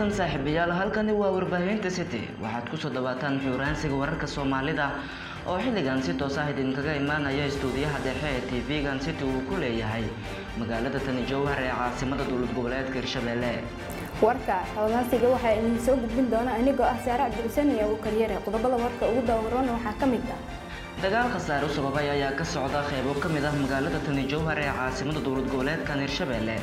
wanaagsan saaxiibayaal halkani waa warbaahinta city waxaad kusoo dhawaataan xuuraansiga wararka soomaalida oo xilligan si toos ah idinkaga imaanaya istuudiyaha dhexe ee tv-gan city uu ku leeyahay magaalada tani jowhar ee caasimada dowlad goboleedka hirshabelle warka xoogaansiga waxaa idin soo gudbin doona anigoo ah saare cabdixuseen iyo abu karyare qodobada warka ugu dawaroona waxaa ka mid ah dagaal khasaare u sababay ayaa ka socda qeybo ka mid ah magaalada tani jowhar ee caasimada dowlad goboleedkan hirshabelle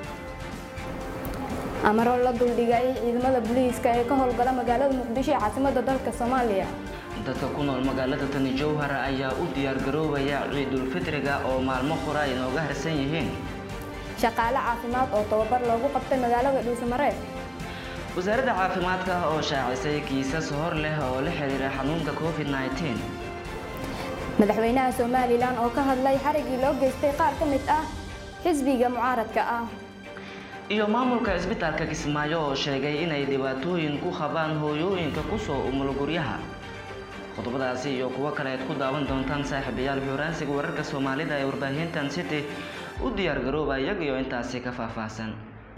amaroo la duldhigay ciidamada booliiska ee ka howlgala magaalada muqdisho ee caasimada dalka soomaaliya dadka ku nool magaalada tani jowhar ayaa u diyaargaroobaya ciidulfitriga oo maalmo hore ay nooga harsan yihiin shaqaale caafimaad oo tababar loogu qabtay magaalada dhuusamareeb wasaaradda caafimaadka oo shaacisay kiisas hor leh oo la xiriira xanuunka covid -19 madaxweynaha somalilan oo ka hadlay xarigii loo geystay qaar ka mid ah xisbiga mucaaradka ah iyo maamulka cisbitaalka kismaayo oo sheegay inay dhibaatooyin ku qabaan hooyooyinka kusoo umulo guryaha qodobadaasi iyo kuwo kale aad ku daawan doontaan saaxiibayaal xuuraansiga wararka soomaalida ee warbaahintan city u diyaar garooba iyaga iyo intaasi ka faahfaahsan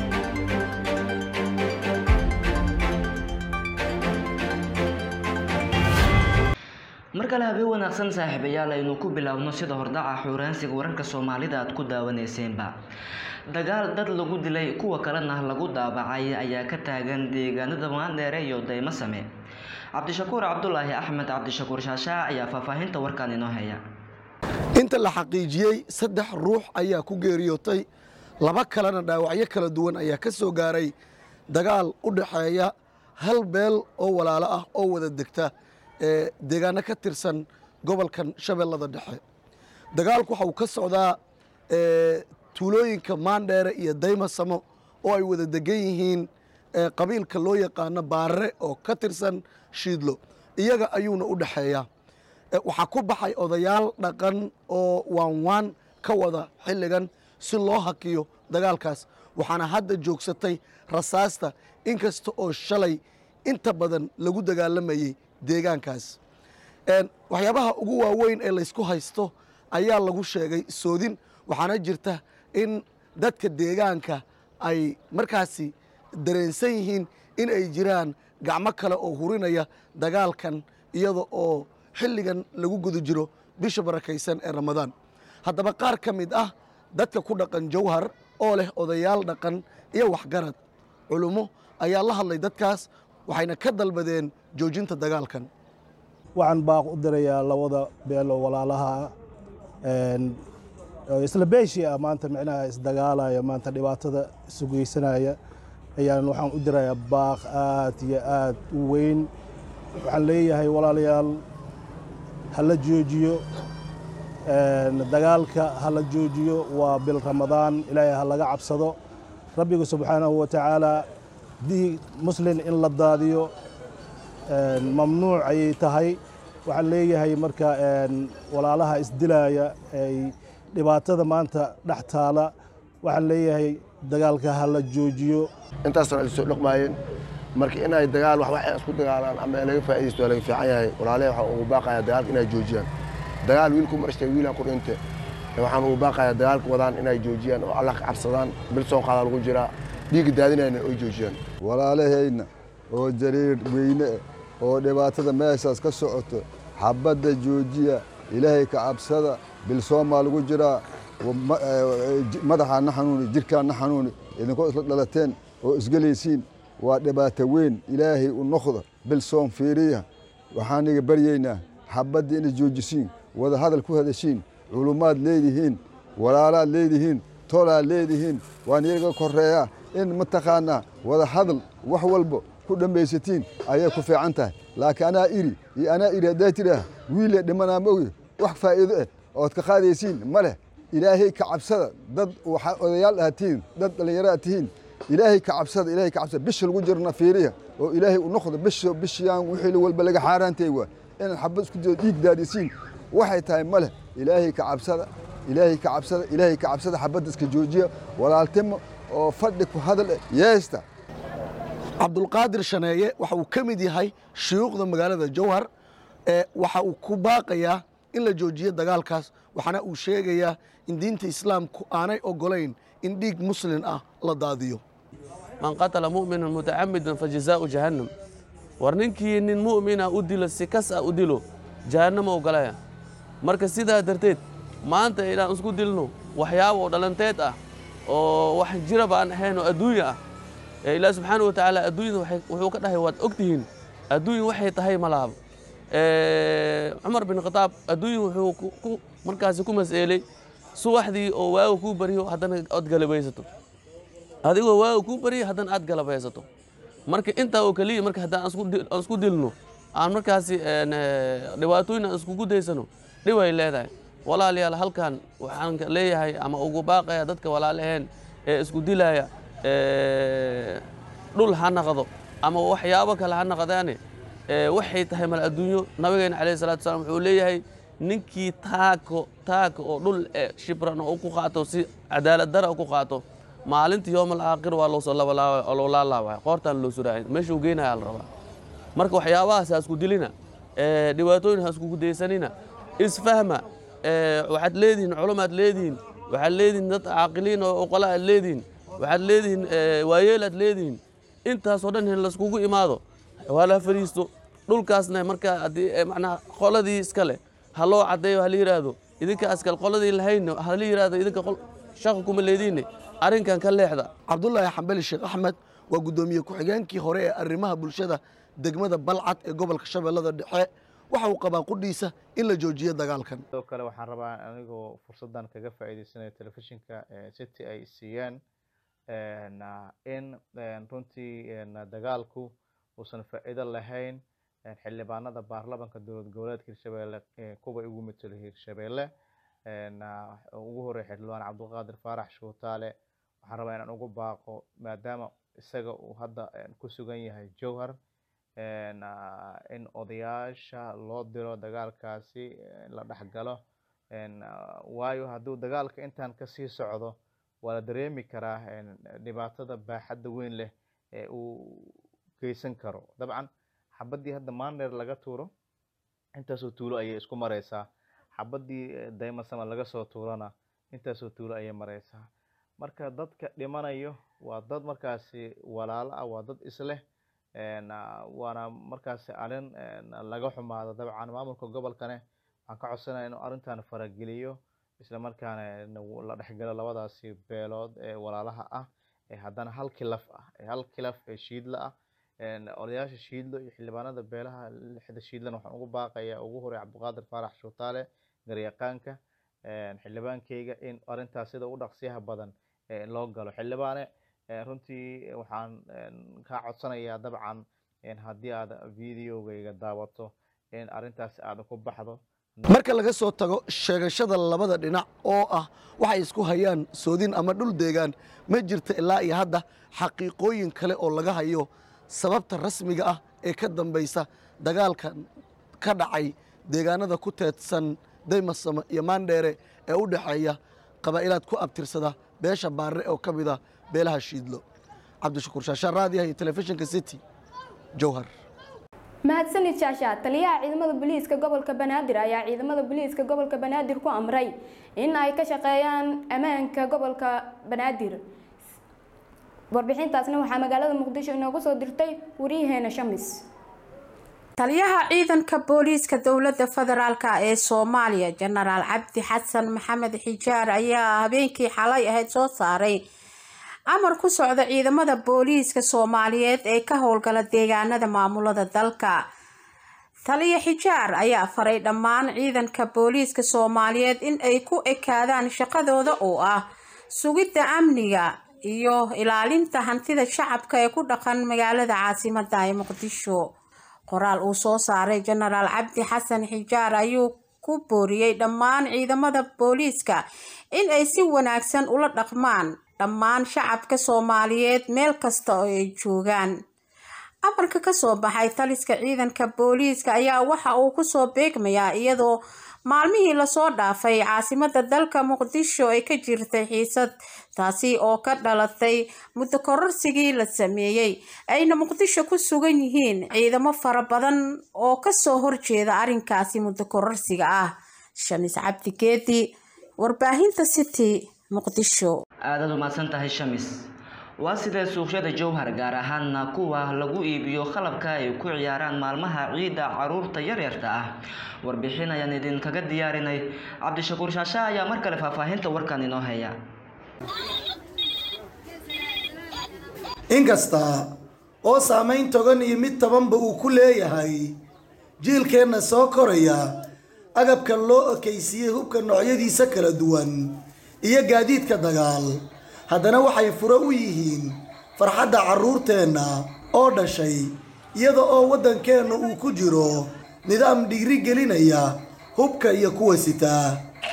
mar kale habeen wanaagsan saaxiibayaal aynu ku biloawno sida hordhaca xuuraansiga wararka soomaalida aad ku daawaneyseenba dagaal dad lagu dilay kuwa kalena lagu daabacay ayaa ka taagan deegaanada maandheere iyo daymo same cabdishakuur cabdulaahi axmed cabdishakuur shaashaac ayaa faahfaahinta warkan inoo haya inta la xaqiijiyey saddex ruux ayaa ku geeriyootay laba kalena dhaawacyo kala duwan ayaa ka soo gaaray dagaal u dhaxeeya hal beel oo walaalo ah oo wada degta ee deegaano ka tirsan gobolkan shabeellada dhexe dagaalku waxa uu ka socdaa tuulooyinka maandheere iyo daymasamo oo ay wada degan yihiin qabiilka loo yaqaano baarre oo ka tirsan shiidlo iyaga ayuuna u dhexeeyaa waxaa ku baxay odayaal dhaqan oo waanwaan ka wada xilligan si loo hakiyo dagaalkaas waxaana hadda joogsatay rasaasta inkasta oo shalay inta badan lagu dagaalamayey deegaankaas waxyaabaha ugu waaweyn ee laysku haysto ayaa lagu sheegay soodin waxaana jirta in dadka deegaanka ay markaasi dareensan yihiin in ay jiraan gacmo kale oo hurinaya dagaalkan iyada oo xilligan lagu guda jiro bisha barakaysan ee ramadaan haddaba qaar ka mid ah dadka ku dhaqan jawhar oo leh odayaal dhaqan iyo waxgarad culummo ayaa la hadlay dadkaas waxayna ka dalbadeen joojinta dagaalkan waxaan baaq u dirayaa labada beelo walaalaha isla beeshii ah maanta micnaha isdagaalaya maanta dhibaatada isu geysanaya ayaan waxaan u dirayaa baaq aad iyo aad u weyn waxaan leeyahay walaalayaal ha la joojiyo dagaalka ha la joojiyo waa bil ramadaan ilaahay ha laga cabsado rabbiga subxaanahu wa tacaala diig muslin in la daadiyo mamnuuc ayay tahay waxaan leeyahay marka walaalaha isdilaaya ay dhibaatada maanta dhex taala waxaan leeyahay dagaalka ha la joojiyo intaasna ay soo dhaqmaayeen marka inay dagaal wax waxay isku dagaalaan ama laga faa'iidaysto waa laga fiican yahay walaalahay waxaan ugu baaqayaa dagaalka inay joojiyaan dagaal wiilku marashtay wiilaan ku dhinte waxaan ugu baaqayaa dagaalka wadaan inay joojiyaan oo allah ka cabsadaan bil soo qaada lagu jiraa dhiigga daadinayna oy joojiyaan walaalahayna oo jariir weyne oo dhibaatada meeshaas ka socoto xabadda joojiya ilaahay ka cabsada bilsoomaa lagu jiraa madaxaana xanuuni jirkaana xanuuni idinkoo isla dhalateen oo isgelaysiin waa dhibaato weyn ilaahay u noqda bilsoom fiiriya waxaan iga baryaynaa xabadda inay joojisiin wada hadal ku hadashiin culummaad leedihiin walaalaad leedihiin tolaad leedihiin waan iyaga koreeyaa in mataqaanaa wada hadal wax walba ku dhammaysatiin ayay ku fiican tahay laakiin anaa iri iyo anaa iri haddaa tidhaah wiille dhimanaa ma ogi wax faa'iido ah ood ka qaadaysiin ma leh ilaahay ka cabsada dad waxaa odayaal aad tihiin dad dhallinyaro aad tihiin ilaahay ka cabsada ilaahay ka cabsada bisha lagu jirna fiiriya oo ilaahay u noqdo bisha bishiyaan wixii walba laga xaaraantay waa inaad xabad isku jiro dhiig daadisiin waxay tahay ma leh ilaahay ka cabsada ilaahay ka cabsada ilaahay ka cabsada xabadda iska joojiya walaaltimo oo fadhi ku hadal eh yeesta cabdulqaadir shaneeye waxa uu ka mid yahay shuyuukhda magaalada jowhar ee waxa uu ku baaqayaa in la joojiyo dagaalkaas waxaana uu sheegayaa in diinta islaamku aanay ogolayn in dhiig muslin ah la daadiyo man qatala mu'minan mutacamidan fajazaau jahannam war ninkii nin mu'mina u dilo si kas ah u dilo jahannama u galaya marka sidaa darteed maanta inaan isku dilno waxyaaba oo dhalanteed ah oo wax jiraba aan ahayn oo adduunya ah ee ilaah subxaana wa tacaala adduunyada waxay- wuxuu ka dhahay waad ogtihiin adduunya waxay tahay ma laabo Ee, cumar bin khataab adduunya wuxuu ku- ku markaasi ku mas'eelay subaxdii oo waaga kuu baryo haddana ood galabaysato adigoo waaga kuu baryo haddana aad galabaysato marka intaa oo keliya marka haddaan aan isku dil- aan isku dilno aan markaasi een, ee, dhibaatooyin aan iskugu daysano dhib ay leedahay walaalayaal halkan waxaan ka leeyahay ama ugu baaqaya dadka walaalaheen ee isku dilaya ee, dhul ha naqdo ama waxyaabo kale ha naqdaane ee, waxay tahay mal adduunyo nabigeena calayhi salaatu wasalaam wuxuu leeyahay ninkii taako taaka oo dhul ee shibran oo ku qaato si cadaalad dara ku qaato maalinta yoomal aakhir waa loo soo labalaabaya oo loo laalaabaya qoortaan loo suraacay meesha uu geynaya la rabaa marka waxyaabahaas ha isku dilina ee, dhibaatooyin ha iskugu daysanina isfahma ee, waxaad leedihiin culumaad leedihiin waxaad leedihiin dad caaqiliin oo oqola aad leedihiin waxaad leedihiin ee, waayeel aad leedihiin intaasoo dhan in laiskugu imaado waa la fariisto dhulkaasna markaa haddii ee, macnaha qoladii iskale ha loo caddeeyo hala yidhaahdo idinka askal qoladii lahayn hala yidhaahdo idinka qol shaqa kuma leediine arrinkan ka leexda cabdulaahi xambali sheekh axmed waa guddoomiye ku-xigeenkii hore ee arrimaha bulshada degmada balcad ee gobolka shabeellada dhexe waxa uu qabaa qudhiisa in la joojiyo dagaalkan sidoo kale waxaan rabaa anigoo fursaddan kaga faa'iidaysanayo telefishinka eh, city ay siiyeen en, ah, in en, runtii en, dagaalku uusan faa'iido lahayn en, xildhibaanada baarlamanka dowlad goboleedka hirshabeelle eh, kuwa ugu matelo hirshabeelle en, ah, ugu horreeya xildhibaan cabdulqaadir faarax shuutaale waxaan rabaa inaan ugu baaqo maadaama isaga uu hadda en, ku sugan yahay jowhar en, ah, in odayaasha loo diro dagaalkaasi eh, la dhex galo en, ah, waayo hadduu dagaalka intaan kasii socdo waa la dareemi karaa en, dhibaatada baaxadda weyn leh ee uu geysan karo dabcan xabaddii hadda maandheer laga tuuro intaasoo tuulo ayay isku mareysaa xabaddii eh, daymasama laga soo tuurana intaasoo tuulo ayay mareysaa marka dadka dhimanayo waa dad markaasi walaalo ah waa dad isleh en, ah, waana markaasi arrin en, laga xumaado dabcan maamulka gobolkane waxaan ka codsanaya inuu arrintan farageliyo isla markaana en, w- la dhexgalo labadaasi beelood ee walaalaha ah ee haddana hal kilaf ah ee hal kilaf ee shiidla ah en, odayaasha shiidlo iyo xildhibaanada beelaha lixda shiidlana waxaan ugu baaqayaa ugu horey cabdiqaadir faarax shuutaale garyaqaanka en, xildhibaankeyga in arrintaas sida u dhaqsiyaha badan ee loo galo xildhibaane eh, runtii waxaan en, kaa codsanayaa dabcan en, haddii aad videogayga daawato in arrintaas aad ku baxdo marka laga soo tago sheegashada labada dhinac oo ah waxay isku hayaan soodin ama dhul deegaan ma jirta ilaa iyo hadda xaqiiqooyin kale oo laga hayo sababta rasmiga ah ee ka dambaysa dagaalka ka dhacay deegaanada ku teedsan daymasama iyo maandheere ee u dhexeeya qabaa'ilaad ku abtirsada beesha baarre oo ka mid ah beelaha shiidlo cabdishakuur shaashaan raadiyaha iyo telefishinka city jowhar mahadsanid shaasha taliyaha ciidamada booliiska gobolka banaadir ayaa ciidamada booliiska gobolka banaadir ku amray in ay ka shaqeeyaan ammaanka gobolka banaadir warbixintaasna waxaa magaalada muqdisho inoogu soo dirtay wariyaheena shamis taliyaha ciidanka booliiska dowladda federaalk ee soomaaliya jenaraal cabdi xasan maxamed xijaar ayaa habeenkii xalay ahayd soo saaray amar ku socda ciidamada booliiska soomaaliyeed ee ka howlgala deegaanada maamulada dalka taliya xijaar ayaa faray dhammaan ciidanka booliiska soomaaliyeed in ay ku ekaadaan shaqadooda oo ah sugidda amniga iyo ilaalinta hantida shacabka ee ku dhaqan magaalada caasimada ee muqdisho qoraal uu soo saaray jenaraal cabdi xasan xijaar ayuu ku booriyey dhammaan ciidamada booliiska in ay si wanaagsan ula dhaqmaan dhammaan shacabka soomaaliyeed meel kasta oo ay joogaan amarka kasoo baxay taliska ciidanka booliiska ayaa waxa uu kusoo beegmayaa iyadoo maalmihii lasoo dhaafay caasimada dalka muqdisho ay ka jirtay xiisad taasi oo ka dhalatay muddo kororsigii la sameeyey ayna muqdisho ku sugan yihiin ciidamo fara badan oo kasoo horjeeda arrinkaasi muddo kororsiga ah shamis cabdi geedi warbaahinta city muqdisho aadaad umahadsan tahay shamis waa sidee suuqyada jowhar gaar ahaana kuwa lagu iibiyo qalabka ay ku ciyaaraan maalmaha ciidda caruurta yaryarta ah warbixin ayaan idinkaga diyaarinay cabdishakuur shaasha ayaa mar kale faahfaahinta warkan inoo haya inkasta oo saamayn togan iyo mid tabanba uu ku leeyahay jiilkeenna soo koraya agabkan loo ekaysiiyey hubka noocyadiisa kala duwan iyo gaadiidka dagaal haddana waxay furo u yihiin farxadda carruurteenna oo dhashay iyada oo waddankeenna uu ku jiro nidaam dhiiri gelinaya hubka iyo kuwa sitaa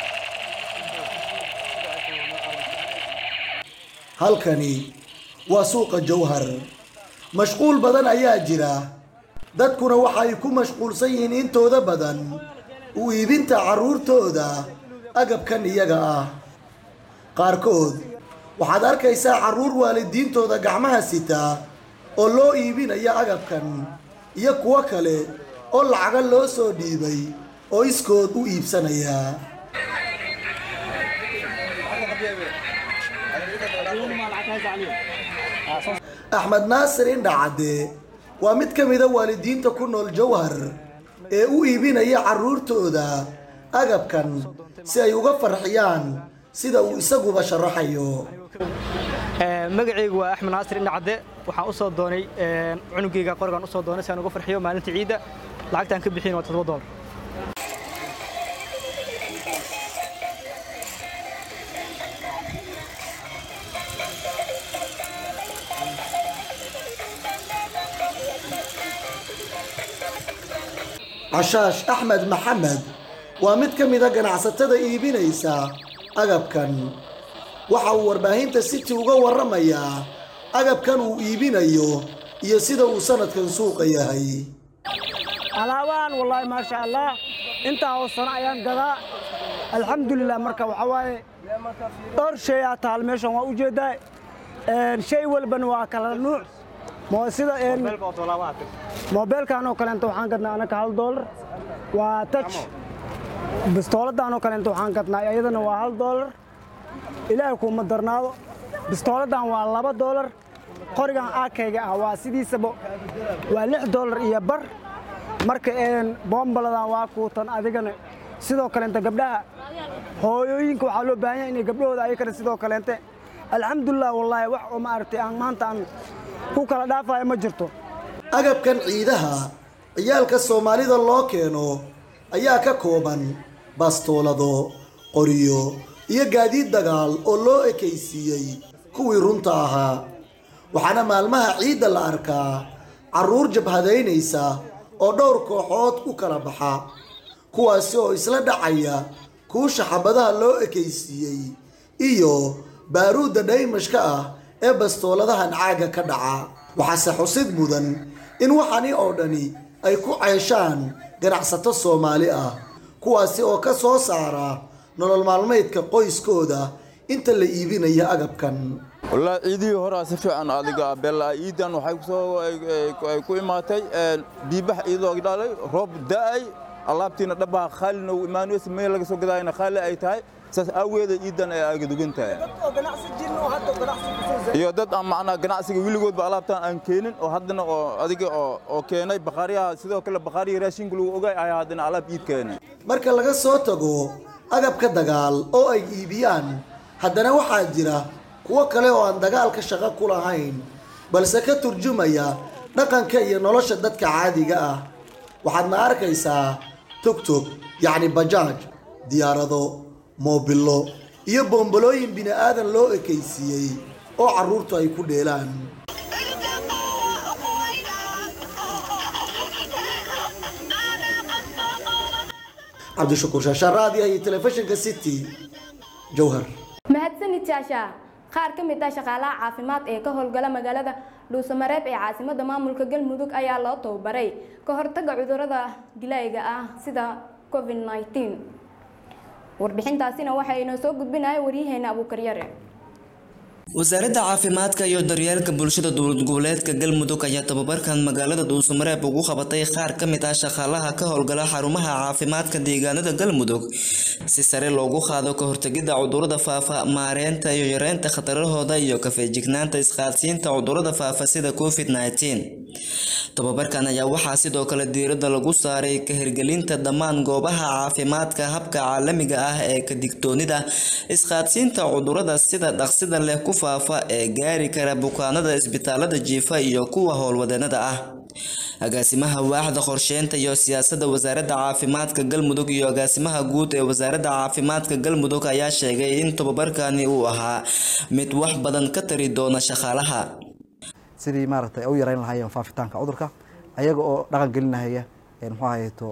halkani waa suuqa jowhar mashquul badan ayaa jira dadkuna waxay ku mashquulsan yihiin intooda badan u iibinta carruurtooda agabkan iyaga ah qaarkood waxaad arkaysaa carruur waalidiintooda gacmaha sita oo loo iibinaya agabkan iyo kuwo kale oo lacaga loo soo dhiibay oo iskood u iibsanaya axmed naasir indhacadde waa mid ka mida waalidiinta ku nool jowhar ee u iibinaya carruurtooda agabkan si ay uga farxiyaan sida uu isaguba sharaxayo magacaygu waa axmed naasir indhacadde waxaan u soo doonay cunugayga qorigan u soo doonay si aan uga farxiyo maalinta ciidda lacagtaan ka bixin waa toddoba doolar cashaash axmed maxamed waa mid ka mida ganacsatada iibinaysa agabkan waxa uu warbaahinta city uga warramayaa agabkan uu iibinayo iyo sida uu sanadkan suuqa yahay alaabaan wallaahi maasha allah intaa oo sano ayaan gadaa alxamdulilah marka waxaa waaye dhowr shay aa taal meeshan waa ujeeddaa shay walbana waa kala nuuc mo sida moobeelkan oo kaleenta waxaan gadnaa anaka hal doolar waa touch bistooladan oo kaleenta waxaan gadnaa iyadana waa hal doolar ilaahay kuuma darnaado bistooladan waa laba doolar qorigan aakayga ah waa sidiisaba waa lix doolar iyo bar marka bombaladan waa kuutan adigana sidoo kaleenta gabdhaha hooyooyinka waxaa loo baahan yahay inay gabdhahooda ayakana sidoo kaleente alxamdulilah wallaahi wax oo maaragtay aan maanta aan ku kala dhaafayo ma jirto agabkan ciidaha ciyaalka soomaalida loo keeno ayaa ka kooban bastoolado qoriyo iyo gaadiid dagaal oo loo ekaysiiyey kuwii runta ahaa waxaana maalmaha ciidda la arkaa carruur jabhadaynaysa oo dhowr kooxood u kala baxa kuwaasi oo isla dhacaya kuusha xabadaha loo ekaysiiyey iyo baaruudda dhaymashka ah ee bastooladahan caagga ka dhaca waxaase xusid mudan in waxani oo dhani ay ku ceeshaan ganacsato soomaali ah kuwaasi oo ka soo saara nolol maalmeedka qoyskooda inta la iibinaya agabkan wallaahi ciidihii horaa si fiican adiga bella ciidan waxay kusoo ay ku imaatay biibax iyadoo dhalay roob da'ay alaabtiina dhabaha khaalina uu imaanaysa meel laga soo gadaayna khaali ay tahay saas aaweeda ciidan ay agadugan tahay iyo dad aan macnaa ganacsiga weligoodba alaabtaan aan keenin oo haddana oo adiga oo oo keenay bakhaariyaha sidoo kale bakhaariya raashinka lagu ogaay ayaa haddana alaab iid keenay marka laga soo tago agabka dagaal oo ay iibiyaan haddana waxaa jira kuwo kale oo aan dagaalka shaqo ku lahayn balse ka turjumaya dhaqanka iyo nolosha dadka caadiga ah waxaadna arkaysaa tugtug yacni bajaaj diyaarado moobilo iyo boombalooyin bini aadan loo ekaysiiyey oo carruurtu ay ku dheelaan cabdishakuur shaashaan raadiyaha iyo telefishinka city jowhar mahadsanid jaasha qaar ka mid ah shaqaalaha caafimaad ee ka howlgala magaalada dhuusamareeb ee caasimada maamulka galmudug ayaa loo tababaray ka hortaga cudurada dilayga ah sida covid 19 warbixintaasina waxaa inoo soo gudbinaya waryaheena abuukaryare wasaaradda caafimaadka iyo daryeelka bulshada dowlad goboleedka galmudug ayaa tababarkan magaalada dhuusamareeb ugu qabatay qaar ka mid ah shaqaalaha ka howlgala xarumaha caafimaadka deegaanada galmudug si sare loogu qaado ka hortagidda cudurrada faafa maareynta iyo yareynta khatarahooda iyo ka feejignaanta isqaadsiinta cudurrada faafa sida covid -19 tababarkan ayaa waxaa sidoo kale diiradda lagu saaray ka hirgelinta dhammaan goobaha caafimaadka habka caalamiga ah ee ka digtoonida isqaadsiinta cudurrada sida dhaqsida leh ku faafa ee gaari kara bukaanada isbitaalada jiifa iyo kuwa howlwadeenada ah agaasimaha waaxda qorsheynta iyo siyaasadda wasaaradda caafimaadka galmudug iyo agaasimaha guud ee wasaaradda caafimaadka galmudug ayaa sheegay in tababarkani uu ahaa mid wax badan ka tari doona shaqaalaha sidii maaragtay u yareyn lahaayeen faafitaanka cudurka ayaga oo dhaqan gelinahaya muxuu ahayto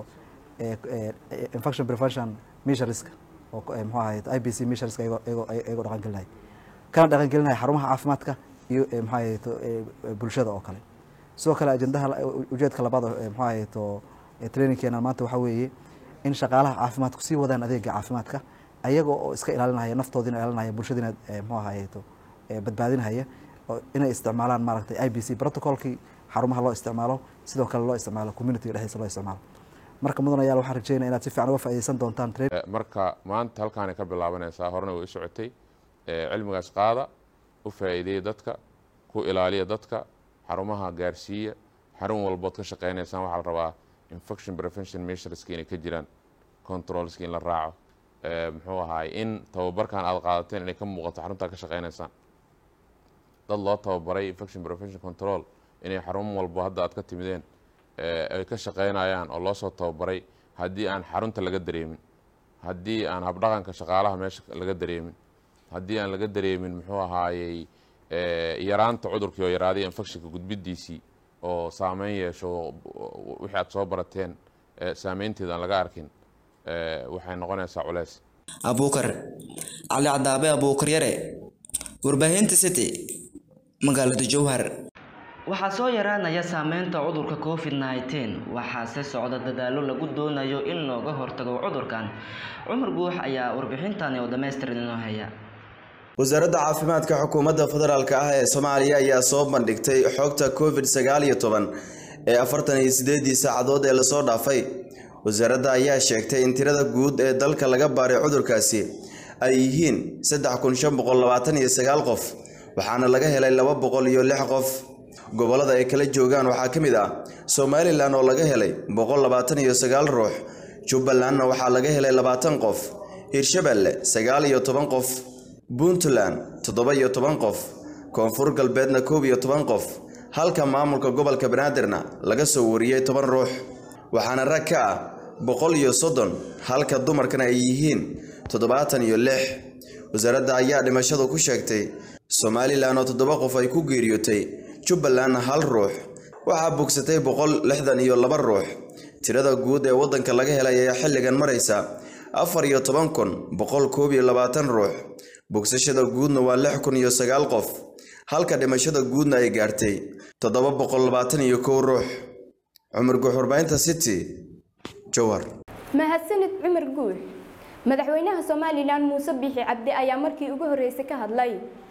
infection prevention measureska oo muxuu ahayto i b c measureska iyagoo iyagoo dhaqan gelinaya kana dhaqan gelinaya xarumaha caafimaadka iyo muxuu ahayto bulshada oo kale sidoo kale ajendaha ujeedka labaad muxuu ahayto trainingkeena maanta waxaa weeye in shaqaalaha caafimaadku sii wadaan adeega caafimaadka ayaga oo iska ilaalinaya naftoodina ilaalinaya bulshadina muxuu ahayto badbaadinahaya inay isticmaalaan maaragtay i b c protocolkii xarumaha loo isticmaalo sidoo kale loo isticmaalo communitiga dhexdiisa loo isticmaalo marka mudan ayaal waxaan rajeynaya inaad si fiican uga faa'iidaysan doontaan marka maanta halkaanay ka bilaabanaysaa horena way u socotay cilmigaas qaada u faa'iideeya dadka ku ilaaliya dadka xarumaha gaarsiiya xarun walbood ka shaqeynaysaan waxaa la rabaa infection prevention measureska inay ka jiraan controlska in la raaco muxuu ahaay in tababarkan aad qaadateen inay ka muuqato xaruntaa ka shaqeynaysaan dad loo tababaray infection prevention control inay xarun walbo hadda aad ka timideen ay ka shaqeynayaan oo loo soo tababaray haddii aan xarunta laga dareemin haddii aan habdhaqanka shaqaalaha meesha laga dareemin haddii aan laga dareemin muxuu ahaayey yaraanta cudurkii oo yaraaday infectionka gudbidiisii oo saameyn yeesho wixii aad soo barateen saameynteeda aan laga arkin waxay noqonaysaa culeys abuukar cali cadaabe abuukar yare warbaahinta city magaalada jowhar waxaa soo yaraanaya saameynta cudurka covid -19 waxaase socda dadaalo lagu doonayo in looga hortago cudurkan cumar guux ayaa warbixintani oo dhammaystiran inoo haya wasaaradda caafimaadka xukuumadda federaalk ah ee soomaaliya ayaa soo bandhigtay xogta covid sagaal iyo toban ee afartan iyo sideedii saacadood ee lasoo dhaafay wasaaradda ayaa sheegtay in tirada guud ee dalka laga baaray cudurkaasi ay yihiin saddex kun shan boqol labaatan iyo sagaal qof waxaana laga helay laba boqol iyo lix qof gobollada ay kala joogaan waxaa ka mid ah somalilan oo laga helay boqol labaatan iyo sagaal ruux jubbalandna waxaa laga helay labaatan qof hirshabeelle sagaal iyo toban qof puntland toddoba iyo toban qof koonfur galbeedna koob iyo toban qof halka maamulka gobolka banaadirna laga soo wariyey toban ruux waxaana rag ka ah boqol iyo soddon halka dumarkana ay yihiin toddobaatan iyo lix wasaaradda ayaa dhimashadu ku sheegtay somalilan oo toddoba qof ay ku geeriyootay jubbalandna hal ruux waxaa bogsatay boqol lixdan iyo laba ruux tirada guud ee waddanka laga helay ayaa xilligan maraysa afar iyo toban kun boqol koob iyo labaatan ruux bogsashada guudna waa lix kun iyo sagaal qof halka dhimashada guudna ay gaartay toddoba boqol labaatan iyo kow ruux cumar guux warbaahinta city jowhar mahadsanid cumar guux madaxweynaha somalilan muuse biixi cabdi ayaa markii ugu horreysay ka hadlay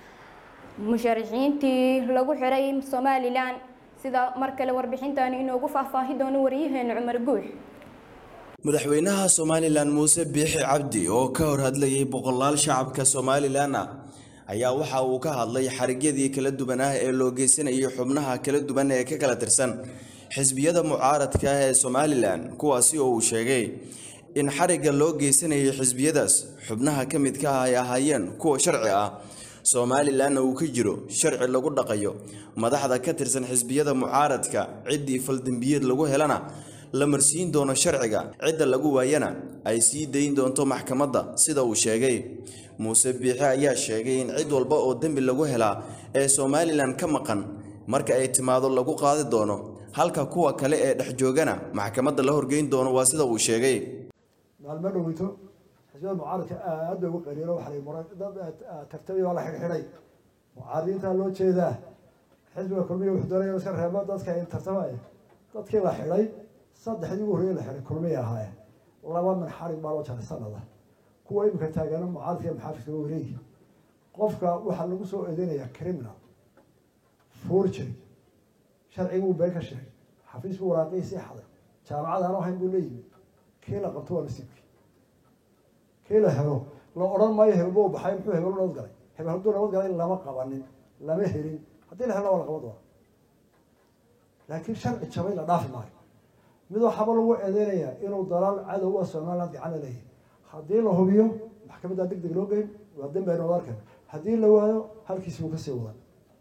musharaxiintii lagu xiray somalilan sida mar kale warbixintani inoogu faahfaahi doono waryaheena cumar guux madaxweynaha somalilan muuse biixi cabdi oo ka hor hadlayay boqolaal shacabka somalilan ah ayaa waxa uu ka hadlay xarigyadii kala duwan ah ee loo geysanayay xubnaha kala duwan ee ka kala tirsan xisbiyada mucaaradka ah ee somalilan kuwaasi oo uu sheegay in xarigga loo geysanayay xisbiyadaas xubnaha ka midka ah ay ahaayeen kuwa sharci ah somalilanna uu ka jiro sharci lagu dhaqayo madaxda ka tirsan xisbiyada mucaaradka ciddii faldembiyeed lagu helana la marsiin doono sharciga cidda lagu waayana ay sii dayn doonto maxkamadda sida uu sheegay muuse biixi ayaa sheegay in cid walba oo dembi lagu helaa ee somalilan ka maqan marka ay timaado lagu qaadi doono halka kuwa kale ee dhex joogana maxkamadda la horgeyn doono waa sida uu sheegay maalmo dhoweyto xisbiyada mucaaradka aad bay ugu qariiro waxay muran dad tartamay waa la xidhxidhay mucaaradiintaa loo jeedaa xisbiga kulmiya wuxuu doonaya iska reebo dadka ay tartamaya dadkii la xidhay saddexdii ugu horreeyay la xidhay kulmiya ahaayeen laba min xarig baa loo jaray sanada kuwa imika taagana mucaaradka iyo maxaafidka waa wareegi qofka waxaa lagu soo eedeynayaa criminal forgery sharciguu been ka sheegay xafiis buu waraaqihiisii xaday jaamacad aan ahayn buu leeyimi kii la qabto waa nasiibkii kii la helo la odhan maayo hebel buu baxay muxuu hebel u nabad galay hebel hadduu nabad galay lama qabanin lama helin haddii la helna waa la qaban doonaa laakiin sharci jabay la dhaafi maayo mid waxaaba lagu eedeynayaa inuu dalaal cadow a somaliland gacan la leeyahay haddii la hubiyo maxkamaddaa deg deg loo geyn waa dembi aynu wada arkan haddii la waayo halkiisi buu kasii wadaa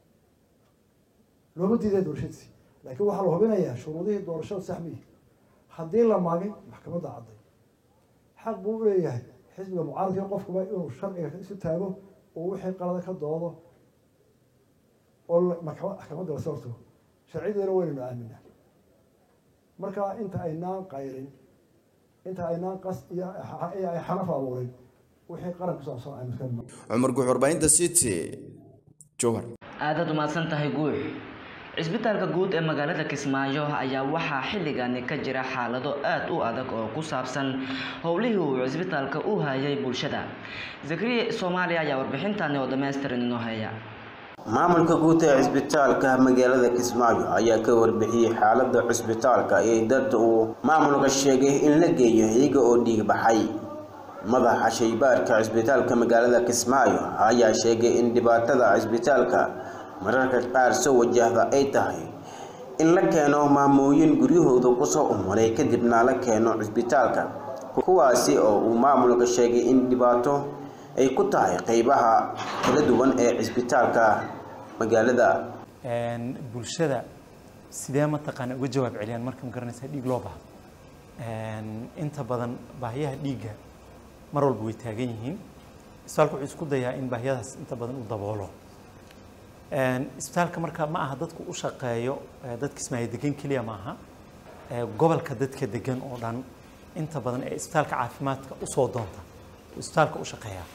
looma diiday doorashadiisi laakiin waxaa la hubinayaa shuruudihii doorashada sax miyi haddii la maagin maxkamadda cadday xaq buu u leeyahay xisbiga mucaaradka qofkuba inuu sharciga isu taago oo wixii qalada ka doodo oo maxkamadda lasoo hortago sharciyadeena waynaynu aaminaa marka inta aynaan qayrin inta aynaan qas iyo ay xanaf abuurin wixii qaran ku saabsan aynu iska cumar guux warbaahinta city jowhar aadaad umahadsan tahay guux cisbitaalka guud ee magaalada kismaayo ayaa waxaa xilligani ka jira xaalado aad u adag oo ku saabsan howlihii uu cisbitaalka u hayay bulshada zakariya soomaaliya ayaa warbixintani oo dhammaystiran inoo haya maamulka guud ee cisbitaalka magaalada kismaayo ayaa ka warbixiyey xaalada cisbitaalka ee dad uu maamulka sheegay in la geeyo iyaga oo dhiig baxay madaxa shaybaarka cisbitaalka magaalada kismaayo ayaa sheegay in dhibaatada cisbitaalka mararka qaar soo wajahda ay tahay in la keeno maamooyin guryahooda kusoo umuray kadibna la keeno cisbitaalka kuwaasi oo uu maamulka sheegay in dhibaato ay ku tahay qeybaha kala duwan ee cisbitaalka magaalada bulshada sidee mataqaana uga jawaab celiyaan marka magaranaysa dhiig loo baahdo inta badan baahiyaha dhiigga mar walba way taagan yihiin isbitaalka wuxuu isku dayaa in baahiyadaas inta badan uu daboolo isbitaalka marka ma aha dadku u shaqeeyo dadka ismaayo degan keliya maaha gobolka dadka degan oo dhan inta badan ee isbitaalka caafimaadka usoo doonta isbitaalka u shaqeeya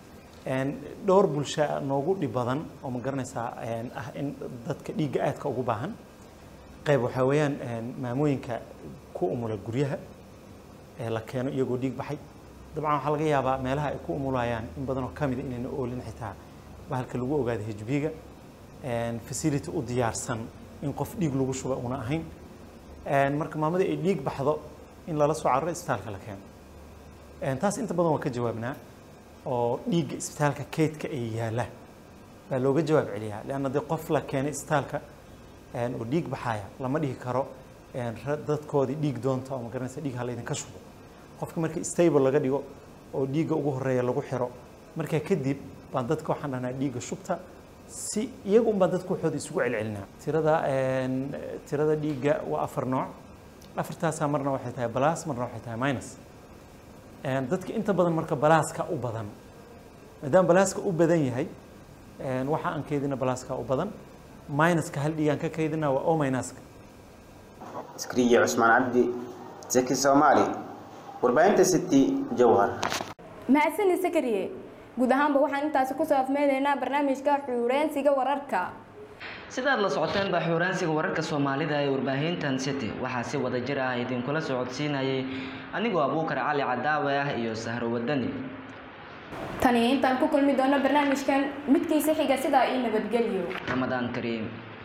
dhowr bulsho noogu dhib badan oo ma garanaysaa ah in dadka dhiigga aadka ugu baahan qayb waxaa weeyaan maamooyinka ku umula guryaha ee la keeno iyagoo dhiig baxay dabcan waxaa laga yaabaa meelaha ay ku umulayaan in badan oo ka mida inayna oolin xitaa bahalka lagu ogaado hijbiga facility u diyaarsan in qof dhiig lagu shuba una ahayn marka maamada ay dhiig baxdo in lala soo cararo isbitaalka la keeno taas inta badan waa ka jawaabnaa oo dhiigga isbitaalka kaydka ay yaalla baa looga jawaab celiyaa leanna dee qof la keenay isbitaalka oo dhiig baxaya lama dhihi karo dadkoodii dhiig doonta oo magaranaysa dhiig ha laydinka shubo qofka marka stable laga dhigo oo dhiigga ugu horeeya lagu xiro markaa kadib baan dadka waxaan dhahnaa dhiigga shubta si iyagu un baan dadka waxooda isugu celcelinaa tirada tirada dhiigga waa afar nooc afartaasaa marna waxay tahay balaas marna waxay tahay minus dadka inta badan marka balaaska u badan maadaama balaaska u badan yahay waxa aan kaydina balaaska u badan minuska hal dhiigaan ka kaydina waa o minuska iskriye cusmaan cabdi zaki soomaali warbaahinta city jowhar mahadsani sakariye guud ahaanba waxaan intaasi kusoo afmeyneynaa barnaamijka xuureensiga wararka sidaad la socoteen baa xuuraansiga wararka soomaalida ee warbaahintan city waxaa si wada jir ah idinkula socodsiinayay anigoo abuukar cali cadaawe ah iyo sahro wadani tani intaan ku kulmi doono barnaamijkan midkiisa xiga sidaa ii nabadgelyo ramadaan kariim